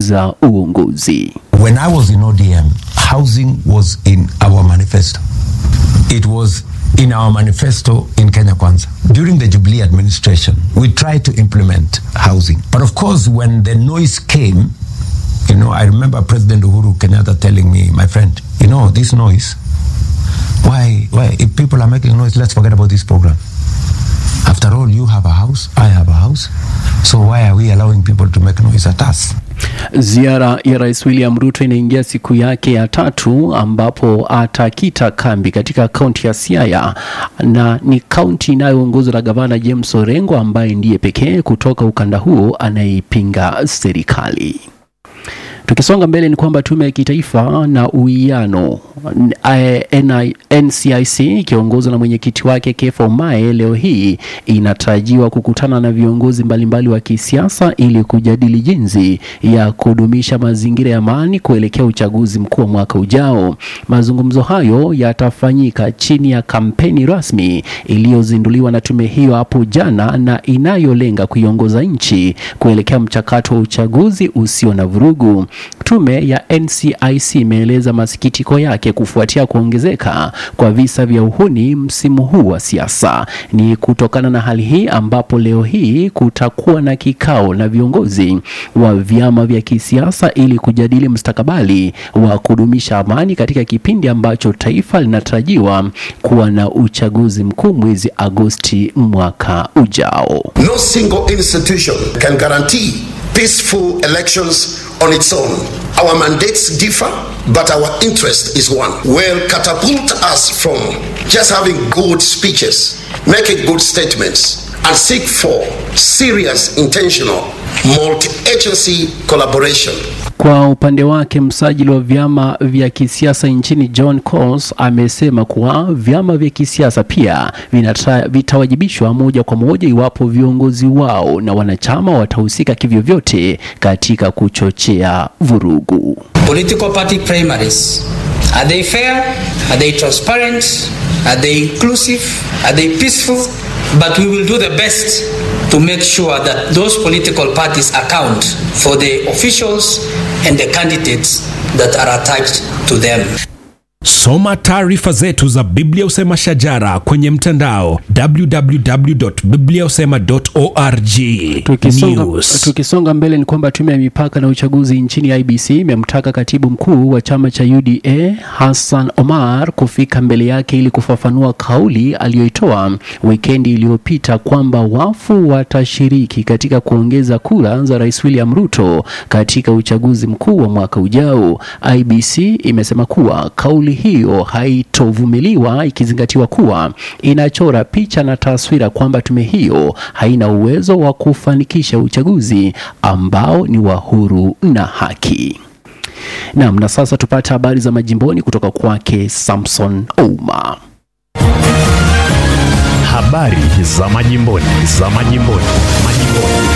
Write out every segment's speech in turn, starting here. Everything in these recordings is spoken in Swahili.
za uongozi. When I was in ODM, housing was in our manifesto. It was in our manifesto in Kenya Kwanza. During the Jubilee administration, we tried to implement housing. But of course, when the noise came, you know, I remember President Uhuru Kenyatta telling me, my friend, you know, this noise, why, why, if people are making noise, let's forget about this program. After all, you have a house, I have a house. So why are we allowing people to make noise at us? Ziara ya Rais William Ruto inaingia siku yake ya tatu ambapo atakita kambi katika kaunti ya Siaya na ni kaunti inayoongozwa na gavana James Orengo ambaye ndiye pekee kutoka ukanda huo anayeipinga serikali. Tukisonga mbele ni kwamba tume ya kitaifa na uwiano NI NCIC ikiongozwa na mwenyekiti wake Kefa Umae leo hii inatarajiwa kukutana na viongozi mbalimbali wa kisiasa ili kujadili jinsi ya kudumisha mazingira ya amani kuelekea uchaguzi mkuu wa mwaka ujao. Mazungumzo hayo yatafanyika chini ya kampeni rasmi iliyozinduliwa na tume hiyo hapo jana na inayolenga kuiongoza nchi kuelekea mchakato wa uchaguzi usio na vurugu. Tume ya NCIC imeeleza masikitiko yake kufuatia kuongezeka kwa visa vya uhuni msimu huu wa siasa. Ni kutokana na hali hii ambapo leo hii kutakuwa na kikao na viongozi wa vyama vya kisiasa ili kujadili mustakabali wa kudumisha amani katika kipindi ambacho taifa linatarajiwa kuwa na uchaguzi mkuu mwezi Agosti mwaka ujao. No single institution can guarantee peaceful elections on its own. Our mandates differ, but our interest is one. Will catapult us from just having good speeches, making good statements, and seek for serious, intentional, multi agency collaboration. Kwa upande wake msajili wa vyama vya kisiasa nchini John Coles amesema kuwa vyama vya kisiasa pia vinata, vitawajibishwa moja kwa moja iwapo viongozi wao na wanachama watahusika kivyovyote katika kuchochea vurugu. Political party primaries. Are they fair? Are they transparent? Are they inclusive? Are they peaceful? But we will do the best to make sure that those political parties account for the officials and the candidates that are attached to them. Soma taarifa zetu za Biblia Usema Shajara kwenye mtandao www.bibliausema.org. Tukisonga, News. tukisonga mbele ni kwamba tume ya mipaka na uchaguzi nchini IBC imemtaka katibu mkuu wa chama cha UDA Hassan Omar kufika mbele yake ili kufafanua kauli aliyoitoa wikendi iliyopita kwamba wafu watashiriki katika kuongeza kura za Rais William Ruto katika uchaguzi mkuu wa mwaka ujao. IBC imesema kuwa kauli hiyo haitovumiliwa ikizingatiwa kuwa inachora picha na taswira kwamba tume hiyo haina uwezo wa kufanikisha uchaguzi ambao ni wa huru na haki. Naam, na sasa tupate habari za majimboni kutoka kwake Samson Ouma. Habari za majimboni, za majimboni, majimboni.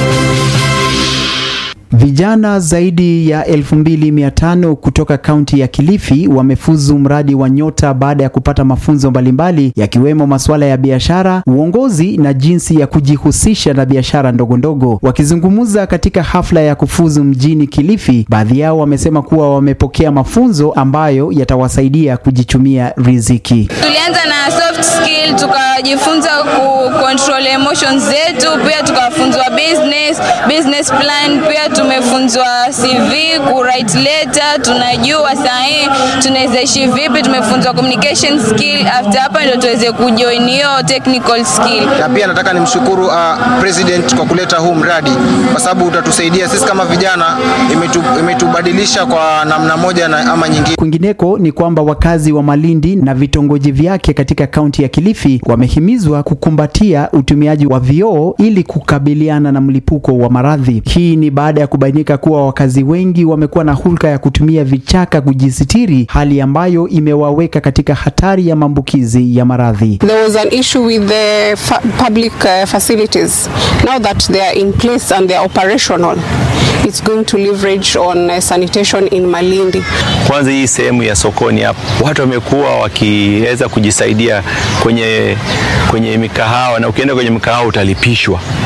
Vijana zaidi ya 2500 kutoka kaunti ya Kilifi wamefuzu mradi wa Nyota baada ya kupata mafunzo mbalimbali yakiwemo masuala ya biashara, uongozi na jinsi ya kujihusisha na biashara ndogo ndogo. Wakizungumza katika hafla ya kufuzu mjini Kilifi, baadhi yao wamesema kuwa wamepokea mafunzo ambayo yatawasaidia kujichumia riziki. Tulianza na soft skill, tukajifunza ku control emotions zetu, pia tukafunzwa business, business plan, pia tumefunzwa CV, ku write letter, tunajua sahi tunaweza ishi vipi, tumefunzwa communication skill. After hapa ndio tuweze kujoin hiyo technical skill. na pia nataka nimshukuru uh, president kwa kuleta huu mradi kwa sababu utatusaidia sisi kama vijana, imetu, imetubadilisha kwa namna moja na ama nyingine. Kwingineko ni kwamba wakazi wa Malindi na vitongoji vyake katika kaunti ya Kilifi wamehimizwa kukumbatia utumiaji wa vioo ili kukabiliana na mlipuko wa maradhi. Hii ni baada ya kubainika kuwa wakazi wengi wamekuwa na hulka ya kutumia vichaka kujisitiri, hali ambayo imewaweka katika hatari ya maambukizi ya maradhi. There was an issue with the fa public uh, facilities. Now that they are in place and they are operational, it's going to leverage on uh, sanitation in Malindi. Kwanza hii sehemu ya sokoni hapo, watu wamekuwa wakiweza kujisaidia kwenye, kwenye mikahawa na ukienda kwenye mikahawa utalipishwa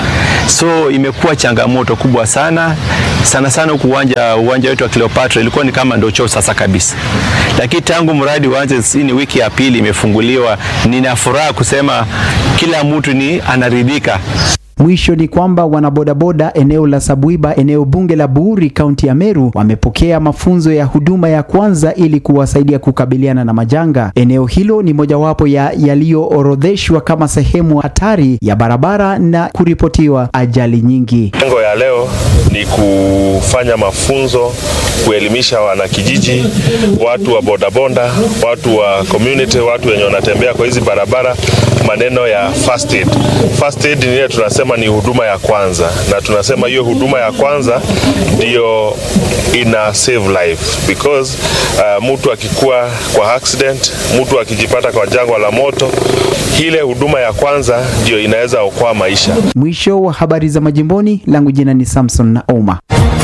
so imekuwa changamoto kubwa sana sana sana huku uwanja uwanja wetu wa Cleopatra ilikuwa ni kama ndio choo sasa kabisa, lakini tangu mradi uanze, hii ni wiki ya pili imefunguliwa, nina furaha kusema kila mtu ni anaridhika. Mwisho ni kwamba wanabodaboda eneo la Sabuiba, eneo bunge la Buuri, kaunti ya Meru, wamepokea mafunzo ya huduma ya kwanza ili kuwasaidia kukabiliana na majanga. Eneo hilo ni mojawapo ya yaliyoorodheshwa kama sehemu hatari ya barabara na kuripotiwa ajali nyingi. Lengo ya leo ni kufanya mafunzo, kuelimisha wanakijiji, watu wa bodaboda, watu wa community, watu wenye wanatembea kwa hizi barabara, maneno ya first aid. First aid ni ile tunasema ni huduma ya kwanza, na tunasema hiyo huduma ya kwanza ndio ina save life because uh, mtu akikuwa kwa accident, mtu akijipata kwa jangwa la moto, ile huduma ya kwanza ndio inaweza okoa maisha. Mwisho wa habari za majimboni, langu jina ni Samson na Oma.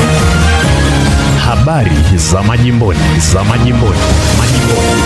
Habari za majimboni, za majimboni, majimboni.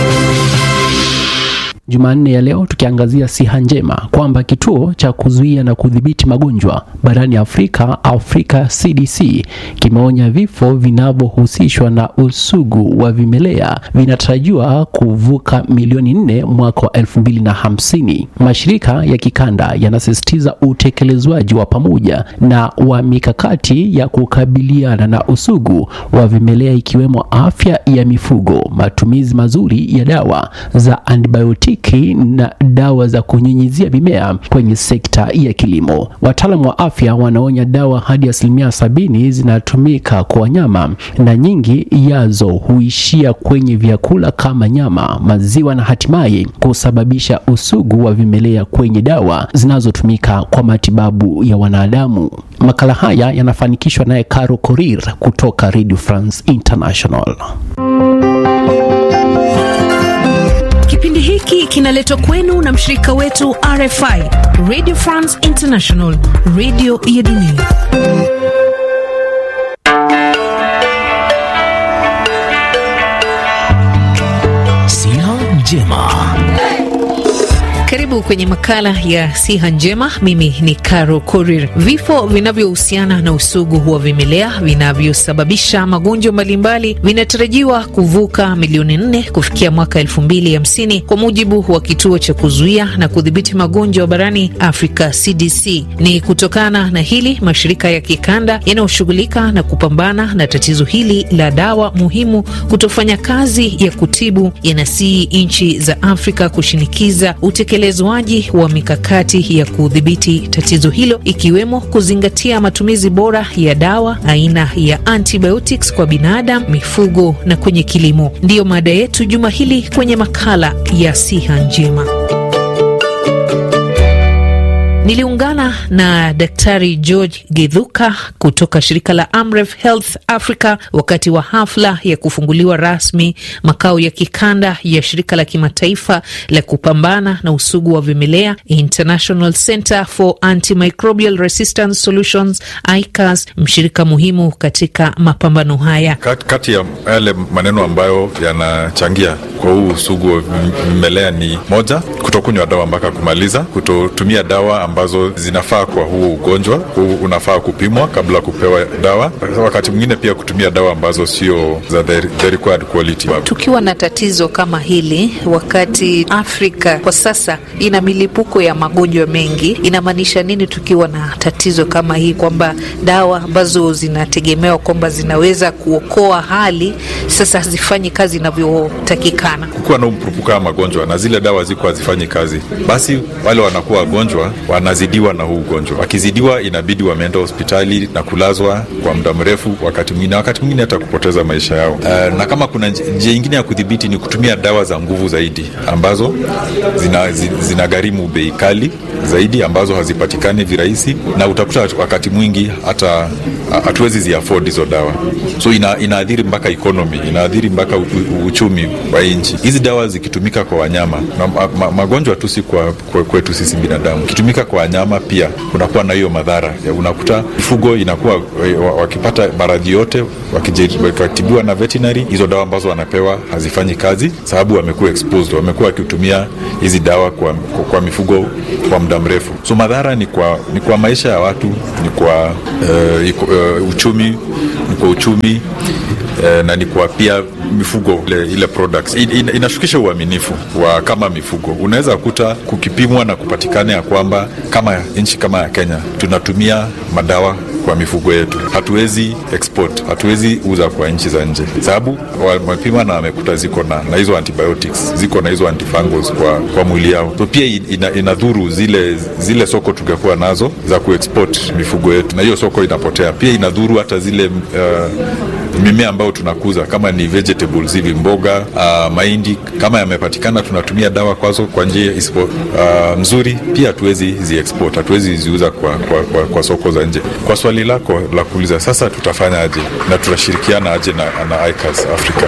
Jumanne ya leo tukiangazia siha njema kwamba kituo cha kuzuia na kudhibiti magonjwa barani Afrika, Afrika CDC, kimeonya vifo vinavyohusishwa na usugu wa vimelea vinatarajiwa kuvuka milioni nne mwaka wa elfu mbili na hamsini. Mashirika ya kikanda yanasisitiza utekelezwaji wa pamoja na wa mikakati ya kukabiliana na usugu wa vimelea ikiwemo afya ya mifugo, matumizi mazuri ya dawa za antibiotiki na dawa za kunyunyizia mimea kwenye sekta ya kilimo. Wataalamu wa afya wanaonya dawa hadi asilimia sabini zinatumika kwa wanyama na nyingi yazo huishia kwenye vyakula kama nyama, maziwa na hatimaye kusababisha usugu wa vimelea kwenye dawa zinazotumika kwa matibabu ya wanadamu. Makala haya yanafanikishwa naye Caro Korir kutoka Radio France International. Kipindi hiki kinaletwa kwenu na mshirika wetu RFI, Radio France International, radio ya dunia. Siha njema. Karibu kwenye makala ya siha njema. Mimi ni Caro Korir. Vifo vinavyohusiana na usugu wa vimelea vinavyosababisha magonjwa mbalimbali vinatarajiwa kuvuka milioni nne kufikia mwaka elfu mbili hamsini kwa mujibu wa kituo cha kuzuia na kudhibiti magonjwa barani Afrika CDC. Ni kutokana na hili mashirika ya kikanda yanayoshughulika na kupambana na tatizo hili la dawa muhimu kutofanya kazi ya kutibu yanasihi nchi za Afrika kushinikiza utekelezaji wa mikakati ya kudhibiti tatizo hilo ikiwemo kuzingatia matumizi bora ya dawa aina ya antibiotics kwa binadamu, mifugo na kwenye kilimo. Ndiyo mada yetu juma hili kwenye makala ya siha njema. Niliungana na Daktari George Githuka kutoka shirika la Amref Health Africa wakati wa hafla ya kufunguliwa rasmi makao ya kikanda ya shirika la kimataifa la kupambana na usugu wa vimelea International Center for Antimicrobial Resistance Solutions ICAS, mshirika muhimu katika mapambano haya. Kati, kati ya yale maneno ambayo yanachangia kwa huu usugu wa vimelea ni moja, kutokunywa dawa mpaka kumaliza, kutotumia dawa ambazo zinafaa kwa huu ugonjwa. Huu unafaa kupimwa kabla ya kupewa dawa. Wakati mwingine pia kutumia dawa ambazo sio za the, the required quality. Tukiwa na tatizo kama hili, wakati Afrika kwa sasa ina milipuko ya magonjwa mengi, inamaanisha nini tukiwa na tatizo kama hii, kwamba dawa ambazo zinategemewa kwamba zinaweza kuokoa hali sasa hazifanyi kazi inavyotakikana? Kukiwa na mpurupuko wa magonjwa na zile dawa ziko hazifanyi kazi, basi wale wanakuwa wagonjwa wanazidiwa na huu ugonjwa. Wakizidiwa, inabidi wameenda hospitali na kulazwa kwa muda mrefu, wakati mwingine wakati mwingine hata kupoteza maisha yao. Uh, na kama kuna njia ingine ya kudhibiti ni kutumia dawa za nguvu zaidi ambazo zina, zina gharimu bei kali zaidi ambazo hazipatikani virahisi, na utakuta wakati mwingi hata hatuwezi ziafford hizo dawa, so ina, inaathiri mpaka economy, inaathiri mpaka u, u, uchumi wa nchi. Hizi dawa zikitumika kwa wanyama na ma, ma, magonjwa tu si kwa, kwa kwetu sisi binadamu, ikitumika kwa wanyama pia kunakuwa na hiyo madhara ya unakuta mifugo inakuwa wakipata maradhi yote wakitibiwa na veterinary, hizo dawa ambazo wanapewa hazifanyi kazi, sababu wamekuwa exposed, wamekuwa wakitumia hizi dawa kwa, kwa, kwa mifugo kwa muda muda mrefu. So madhara ni kwa, ni kwa maisha ya watu, ni kwa uh, iko, uh, uchumi, ni kwa uchumi uh, na ni kwa pia mifugo ile, ile products in, in, inashukisha uaminifu wa kama mifugo. Unaweza kuta kukipimwa na kupatikana ya kwamba kama nchi kama ya Kenya tunatumia madawa kwa mifugo yetu, hatuwezi export, hatuwezi uza kwa nchi za nje, sababu wamepima na wamekuta ziko na, na hizo antibiotics ziko na hizo antifungals kwa, kwa mwili yao. So pia ina, inadhuru zile, zile soko tungekuwa nazo za kuexport mifugo yetu, na hiyo soko inapotea. Pia inadhuru hata zile uh, mimea ambayo tunakuza kama ni vegetables hivi mboga, uh, mahindi kama yamepatikana, tunatumia dawa kwazo kwa njia isipo uh, mzuri, pia hatuwezi zi export, hatuwezi ziuza kwa, kwa, kwa, kwa soko za nje. Kwa swali lako la kuuliza sasa, tutafanya aje na tutashirikiana aje na, na ICAS Africa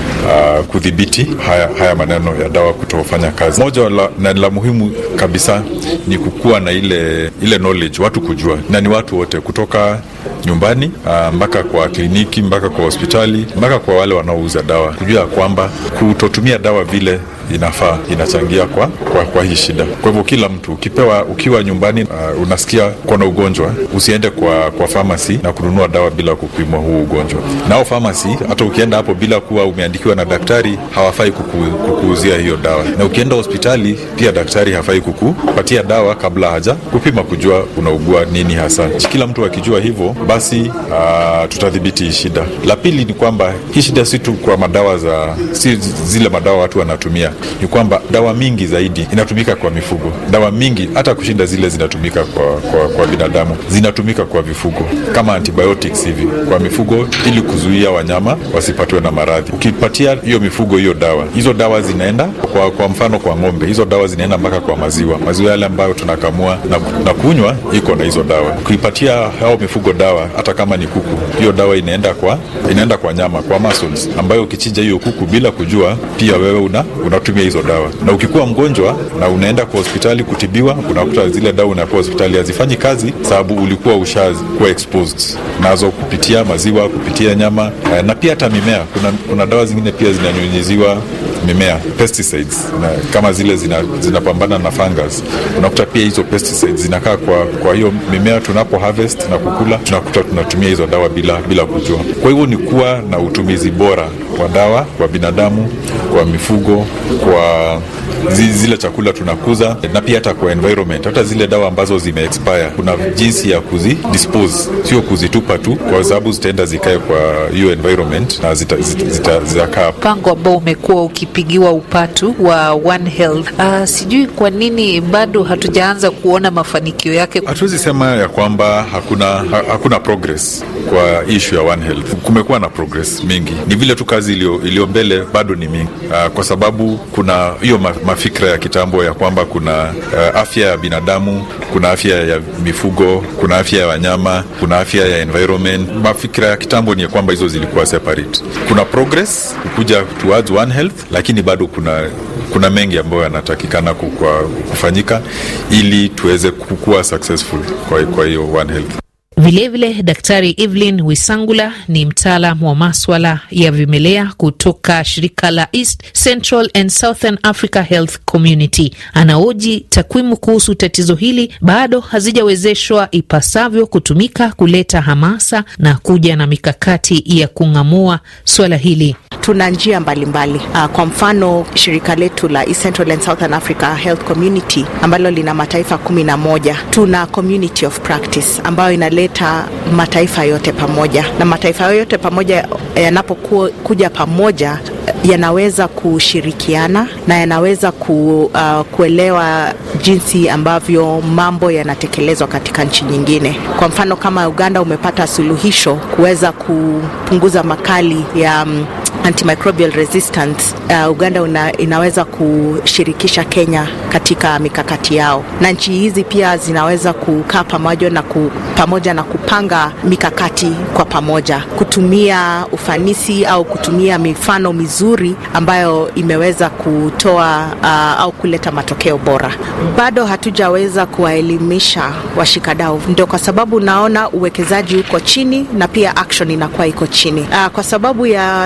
uh, kudhibiti haya, haya maneno ya dawa kutofanya kazi. Moja la, na la muhimu kabisa ni kukuwa na ile, ile knowledge, watu kujua, na ni watu wote kutoka nyumbani uh, mpaka kwa kliniki mpaka kwa hospitali mpaka kwa wale wanaouza dawa, kujua ya kwamba kutotumia dawa vile inafaa inachangia kwa, kwa, kwa hii shida. Kwa hivyo kila mtu ukipewa, ukiwa nyumbani uh, unasikia kona ugonjwa, usiende kwa, kwa famasi na kununua dawa bila kupimwa huu ugonjwa. Nao famasi hata ukienda hapo bila kuwa umeandikiwa na daktari hawafai kuku, kukuuzia hiyo dawa, na ukienda hospitali pia daktari hafai kukupatia dawa kabla haja kupima kujua unaugua nini hasa. Kila mtu akijua hivyo, basi uh, tutadhibiti hii shida. La pili ni kwamba hii shida si tu kwa madawa za si zile madawa watu wanatumia ni kwamba dawa mingi zaidi inatumika kwa mifugo. Dawa mingi hata kushinda zile zinatumika kwa, kwa, kwa binadamu zinatumika kwa vifugo kama antibiotics hivi kwa mifugo, ili kuzuia wanyama wasipatwe na maradhi. Ukipatia hiyo mifugo hiyo dawa, hizo dawa zinaenda kwa, kwa mfano kwa ng'ombe, hizo dawa zinaenda mpaka kwa maziwa, maziwa yale ambayo tunakamua na, na kunywa iko na hizo dawa. Ukipatia hao mifugo dawa, hata kama ni kuku, hiyo dawa inaenda kwa inaenda kwa nyama, kwa muscles, ambayo ukichinja hiyo kuku bila kujua, pia wewe una, una tumia hizo dawa, na ukikuwa mgonjwa na unaenda kwa hospitali kutibiwa, unakuta zile dawa unapewa hospitali hazifanyi kazi, sababu ulikuwa ushakuwa exposed nazo kupitia maziwa, kupitia nyama na pia hata mimea. Kuna, kuna dawa zingine pia zinanyunyiziwa mimea pesticides, na kama zile zinapambana zina na fungus, unakuta pia hizo pesticides zinakaa kwa, kwa hiyo mimea tunapo harvest na kukula, tunakuta tunatumia hizo dawa bila, bila kujua. Kwa hivyo ni kuwa na utumizi bora wa dawa kwa binadamu, kwa mifugo, kwa zile chakula tunakuza na pia hata kwa environment. Hata zile dawa ambazo zime expire kuna jinsi ya kuzi dispose, sio kuzitupa tu, kwa sababu zitaenda zikae kwa hiyo environment na zitakaa zita, zita, zita mpango ambao umekuwa ukipigiwa upatu wa One Health. Uh, sijui kwa nini bado hatujaanza kuona mafanikio yake. Hatuwezi sema ya kwamba hakuna, ha, hakuna progress kwa issue ya One Health. Kumekuwa na progress mingi, ni vile tu kazi iliyo mbele bado ni mingi, uh, kwa sababu kuna hiyo ma, mafikra ya kitambo ya kwamba kuna uh, afya ya binadamu, kuna afya ya mifugo, kuna afya ya wanyama, kuna afya ya environment. Mafikra ya kitambo ni ya kwamba hizo zilikuwa separate. Kuna progress kukuja towards One Health, lakini bado kuna kuna mengi ambayo yanatakikana kufanyika ili tuweze kukuwa successful kwa, kwa hiyo One Health. Vilevile vile, Daktari Evelyn Wisangula ni mtaalam wa maswala ya vimelea kutoka shirika la East Central and Southern Africa Health Community. Anaoji takwimu kuhusu tatizo hili bado hazijawezeshwa ipasavyo kutumika kuleta hamasa na kuja na mikakati ya kung'amua swala hili. Tuna njia mbalimbali mbali. Uh, kwa mfano shirika letu la East Central and Southern Africa Health Community ambalo lina mataifa kumi na moja tuna community of practice ambayo inaleta mataifa yote pamoja, na mataifa yote pamoja yanapokuja pamoja yanaweza kushirikiana na yanaweza ku, uh, kuelewa jinsi ambavyo mambo yanatekelezwa katika nchi nyingine. Kwa mfano kama Uganda umepata suluhisho kuweza kupunguza makali ya um, antimicrobial resistance uh, Uganda una, inaweza kushirikisha Kenya katika mikakati yao, na nchi hizi pia zinaweza kukaa pamoja na, ku, pamoja na kupanga mikakati kwa pamoja, kutumia ufanisi au kutumia mifano mizuri ambayo imeweza kutoa uh, au kuleta matokeo bora. Bado hatujaweza kuwaelimisha washikadau, ndio kwa sababu naona uwekezaji uko chini na pia action inakuwa iko chini uh, kwa sababu ya jinsi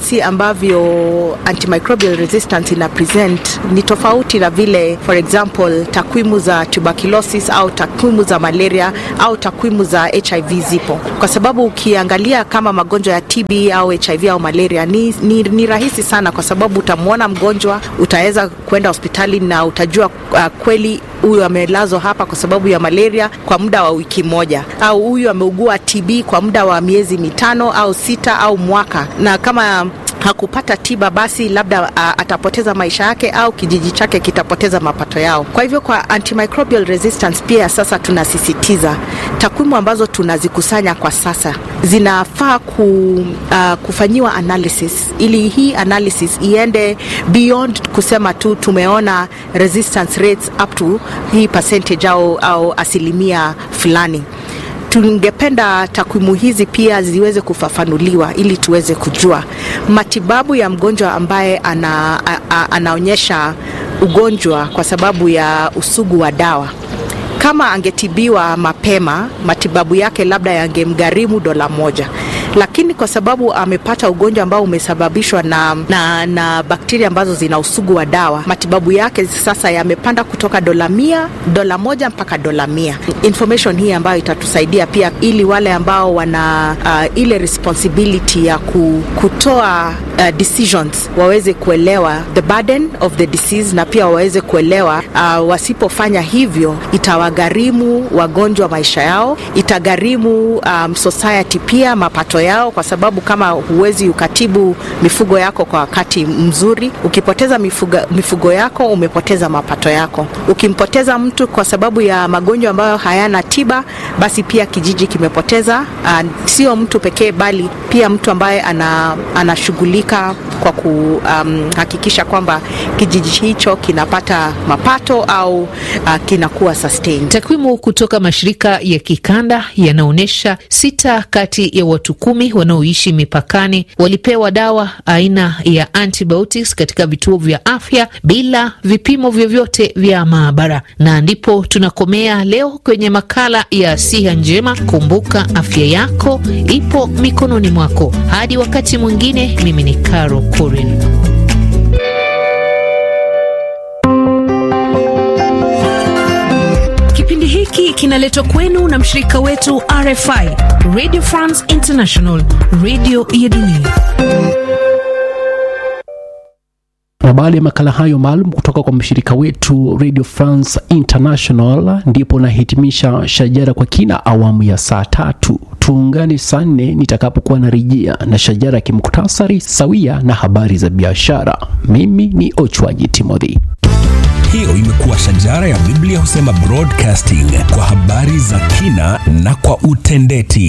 jinsi ambavyo antimicrobial resistance ina present ni tofauti na vile for example takwimu za tuberculosis au takwimu za malaria au takwimu za hiv zipo kwa sababu ukiangalia kama magonjwa ya tb au hiv au malaria ni, ni, ni rahisi sana kwa sababu utamwona mgonjwa utaweza kwenda hospitali na utajua uh, kweli huyu amelazwa hapa kwa sababu ya malaria kwa muda wa wiki moja au huyu ameugua tb kwa muda wa miezi mitano au sita au mwaka na kama hakupata tiba basi labda uh, atapoteza maisha yake au kijiji chake kitapoteza mapato yao. Kwa hivyo kwa antimicrobial resistance pia sasa tunasisitiza takwimu ambazo tunazikusanya kwa sasa zinafaa ku, uh, kufanyiwa analysis ili hii analysis iende beyond kusema tu tumeona resistance rates up to hii percentage au, au asilimia fulani tungependa takwimu hizi pia ziweze kufafanuliwa ili tuweze kujua matibabu ya mgonjwa ambaye ana, a, a, anaonyesha ugonjwa kwa sababu ya usugu wa dawa kama angetibiwa mapema matibabu yake labda yangemgharimu dola moja lakini kwa sababu amepata ugonjwa ambao umesababishwa na, na, na bakteria ambazo zina usugu wa dawa matibabu yake sasa yamepanda kutoka dola mia dola moja mpaka dola mia information hii ambayo itatusaidia pia ili wale ambao wana uh, ile responsibility ya ku, kutoa uh, decisions waweze kuelewa the burden of the disease na pia waweze kuelewa uh, wasipofanya hivyo itawagharimu wagonjwa maisha yao itagharimu um, society pia mapato yao kwa sababu kama huwezi ukatibu mifugo yako kwa wakati mzuri ukipoteza mifugo, mifugo yako umepoteza mapato yako ukimpoteza mtu kwa sababu ya magonjwa ambayo hayana tiba basi pia kijiji kimepoteza uh, sio mtu pekee bali pia mtu ambaye ana, anashughulika kwa kuhakikisha um, kwamba kijiji hicho kinapata mapato au uh, kinakuwa sustained. Takwimu kutoka mashirika ya kikanda yanaonyesha sita kati ya watu kumi wanaoishi mipakani walipewa dawa aina ya antibiotics katika vituo vya afya bila vipimo vyovyote vya maabara. Na ndipo tunakomea leo kwenye makala ya Siha Njema. Kumbuka, afya yako ipo mikononi mwako. Hadi wakati mwingine, mimi ni Caro Korin. Kipindi hiki kinaletwa kwenu na mshirika wetu RFI, Radio France International, radio ya dunia. Na baada ya makala hayo maalum kutoka kwa mshirika wetu Radio France International, ndipo nahitimisha Shajara kwa kina awamu ya saa tatu. Tuungane saa nne nitakapokuwa narejea na Shajara ya kimuktasari sawia na habari za biashara. Mimi ni Ochwaji Timothy. Hiyo imekuwa Shajara ya Biblia husema broadcasting kwa habari za kina na kwa utendeti.